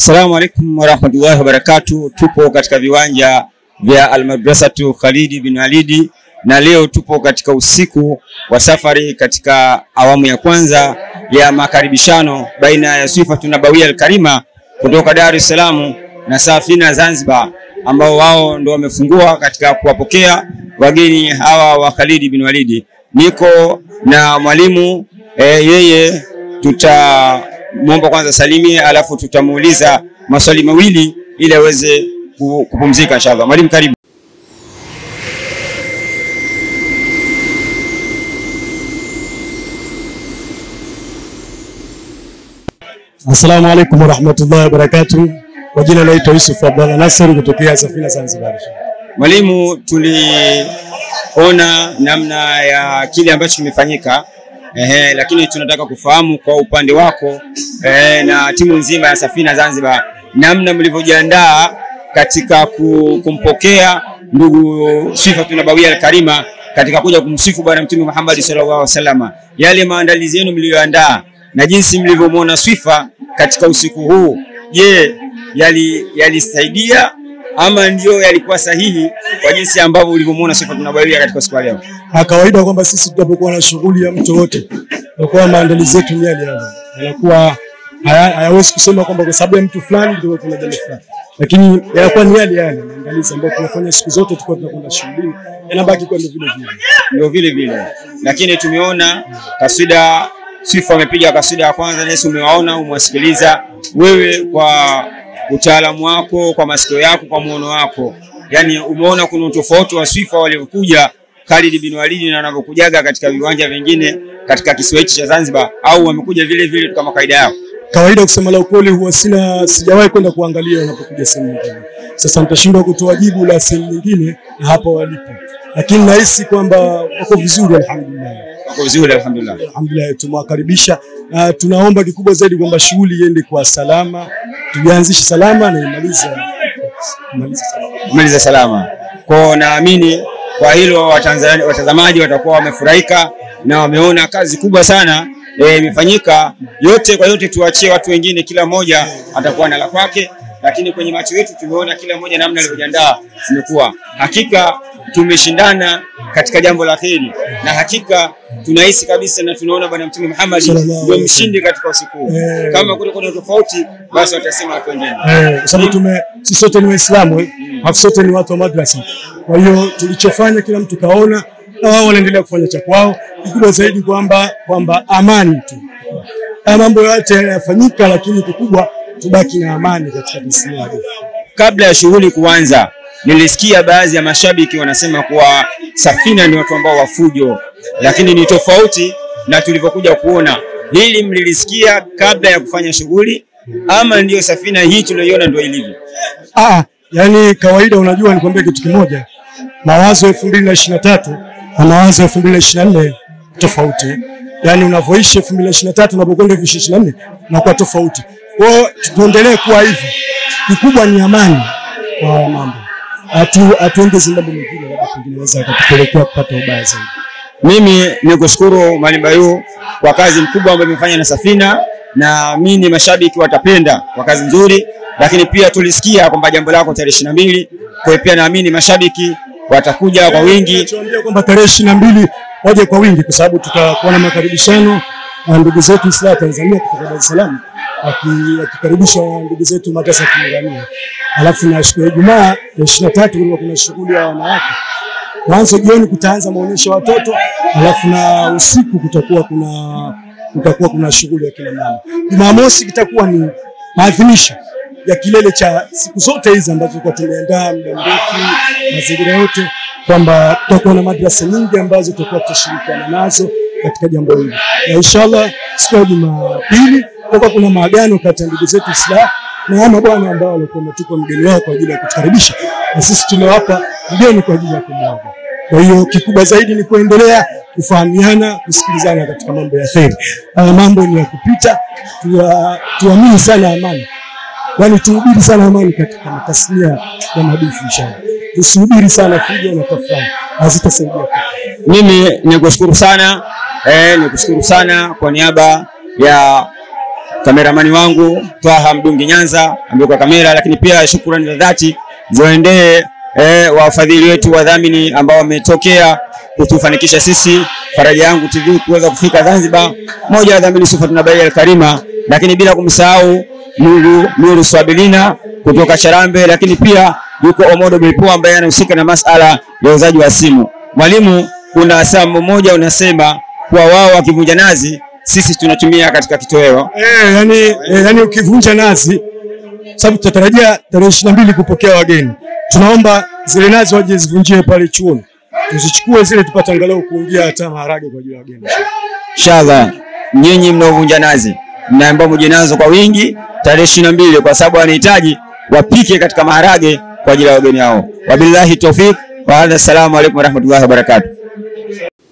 Assalamu alaikum warahmatullahi wabarakatuh. Tupo katika viwanja vya Almadrasatu Khalidi bin Walidi na leo tupo katika usiku wa safari katika awamu ya kwanza ya makaribishano baina ya Swifatu Nabawia Alkarima kutoka Dar es Salaam na Safina Zanzibar, ambao wao ndo wamefungua katika kuwapokea wageni hawa wa Khalidi bin Walidi. Niko na mwalimu e, yeye tutamwomba kwanza salimie, alafu tutamuuliza maswali mawili ili aweze ku- kupumzika inshallah. Mwalimu, karibu. Assalamu alaikum warahmatullahi wabarakatuh. Kwa jina naitwa Yusuf Abdalla Nasser kutokea Safina Zanzibar. Mwalimu, tuliona namna ya kile ambacho kimefanyika ehe, lakini tunataka kufahamu kwa upande wako ehe, na timu nzima ya Safina Zanzibar, namna mlivyojiandaa katika ku- kumpokea ndugu Swifatu Nabawia Alkarima katika kuja kumsifu Bwana Mtume Muhammad sallallahu alaihi wasallam, yale maandalizi yenu mliyoandaa na jinsi mlivyomwona Swifa katika usiku huu, je, yali yalisaidia ama ndio yalikuwa sahihi kwa jinsi ambavyo ulivyomwona Swifa Nabawia katika siku ya leo? Na kawaida kwamba sisi tunapokuwa na shughuli ya mtu wote, tunakuwa maandalizi yetu ni yale yale, yanakuwa haya- hayawezi kusema kwamba kwa sababu ya mtu fulani ndio kuna jambo fulani, lakini yanakuwa ni yale yale maandalizi ambayo tunafanya siku zote, tukiwa tunakwenda shughulini, yanabaki kuwa ni vile vile. ndio vile vile, lakini tumeona kaswida Swifa amepiga kaswida ya kwanza, nesi umewaona, umewasikiliza wewe kwa utaalamu wako, kwa masikio yako, kwa muono wako, yani umeona kuna utofauti wa Swifa waliokuja Khalid bin Walid na wanavyokujaga katika viwanja vingine katika kisiwa hichi cha Zanzibar, au wamekuja vile vile tu kama kaida yao? Kawaida kusema la ukweli, huwa sina sijawahi kwenda kuangalia wanapokuja sehemu nyingine. Sasa nitashindwa kutoa jibu la sehemu nyingine na hapa walipo, lakini nahisi kwamba wako vizuri, alhamdulillah. Wako vizuri alhamdulillah. Alhamdulillah, tumewakaribisha na tunaomba kikubwa zaidi kwamba shughuli iende kwa salama, tulianzishe salama na imalize imalize salama. kumaliza salama. Kwa naamini kwa hilo Watanzania, watazamaji watakuwa wamefurahika na wameona kazi kubwa sana eh, imefanyika. yote kwa yote, tuachie watu wengine, kila mmoja atakuwa na la kwake, lakini kwenye macho yetu tumeona kila mmoja namna alivyojiandaa zimekuwa. Hakika tumeshindana katika jambo la kheri, na hakika tunahisi kabisa na tunaona Bwana Mtume Muhammad Sallallahu ndio alaihi mshindi katika usiku huu. Eh. Kama kule kuna tofauti, basi watasema watu wengine. Eh, kwa sababu tume sisi sote ni Waislamu eh, alafu sote ni watu wa madrasa. Kwa hiyo tulichofanya kila mtu kaona, na wao wanaendelea kufanya cha kwao. Kikubwa zaidi kwamba kwamba amani tu, haya mambo yote yanafanyika, lakini kikubwa tubaki na amani katika tasnia yetu. kabla ya shughuli kuanza, nilisikia baadhi ya mashabiki wanasema kuwa Safina ni watu ambao wafujo, lakini ni tofauti na tulivyokuja kuona. Hili mlilisikia kabla ya kufanya shughuli ama ndiyo Safina hii tuliyoiona ndio ilivyo? Ah, yani kawaida, unajua nikwambia kitu kimoja, mawazo elfu mbili na ishirini na tatu na mawazo elfu mbili na ishirini na nne tofauti. Yani unavyoishi elfu mbili na ishirini na tatu unapokwenda elfu ishirini na nne unakuwa tofauti. Kwa hiyo tuendelee kuwa hivyo, kikubwa ni amani kwa haya mambo, hatu hatuongezi mambo mengine, labda pengine naweza akatupelekea kupata ubaya zaidi. Mimi ni kushukuru Mwalimu Bayu kwa kazi mkubwa ambayo imefanya na Safina, na mimi mashabiki watapenda kwa kazi nzuri, lakini pia tulisikia kwamba jambo lako tarehe ishirini na mbili. Kwa hiyo pia naamini mashabiki watakuja kwa wingi. Tunachoambia kwamba tarehe ishirini na mbili waje kwa wingi, kwa sababu tutakuwa na makaribishano na ndugu zetu Islam Tanzania kutoka Dar es Salaam, waki- wakikaribishwa na ndugu zetu madrasa ya Kimirania. Alafu na siku ya Ijumaa ya ishirini na tatu kulikuwa kuna shughuli ya wanawake. Mwanzo jioni kutaanza maonyesho ya watoto, alafu na usiku kutakuwa kuna kutakuwa kuna shughuli ya kina mama. Jumamosi kitakuwa ni maadhimisho ya kilele cha siku zote hizi ambazo tulikuwa tumeandaa muda mrefu, mazingira yote, kwamba tutakuwa na madrasa nyingi ambazo tutakuwa tutashirikiana nazo katika jambo hili, na inshallah siku ya Jumapili kutakuwa kuna maagano kati ya ndugu zetu Islam na haya mabwana ambao walikuwa wametupa mgeni wao kwa ajili ya kutukaribisha, na sisi tumewapa mgeni kwa ajili ya kumwaga. Kwa hiyo kikubwa zaidi ni kuendelea kufahamiana, kusikilizana katika mambo ya kheri. Haya mambo ni ya kupita, tuwa- tuamini sana amani, yaani tuhubiri sana amani katika tasnia ya madufu inshallah. Tusihubiri sana fujo na tafrani, hazitasaidia kitu. Mimi nikushukuru sana eh, nikushukuru sana kwa niaba ya kameramani wangu Twaha Mdungi Nyanza ambaye kwa kamera, lakini pia shukrani za dhati ziwaendee eh, wafadhili wetu wadhamini ambao wametokea kutufanikisha sisi Faraja Yangu TV kuweza kufika Zanzibar. Moja ya wadhamini Sifatuna Bai Al-Karima, lakini bila kumsahau Nuru, Nuru Swabilina kutoka Charambe, lakini pia yuko Omodo Bilpo ambaye anahusika na masala ya uuzaji wa simu. Mwalimu, kuna saa mmoja unasema kuwa wao wakivunja nazi sisi tunatumia katika kitoweo. Eh, yani, eh, yani ukivunja nazi, sababu tutatarajia tarehe ishirini na mbili kupokea wageni, tunaomba zile nazi waje zivunjie pale chuoni, tuzichukue zile tupate angalau kuingia hata maharage kwa ajili ya wageni. Inshallah, nyinyi mnaovunja nazi mnaambiwa mje nazo kwa wingi tarehe ishirini na mbili kwa sababu wanahitaji wapike katika maharage kwa ajili ya wageni hao. Wabillahi tawfik wa hadha, assalamu alaikum warahmatullahi wabarakatuh.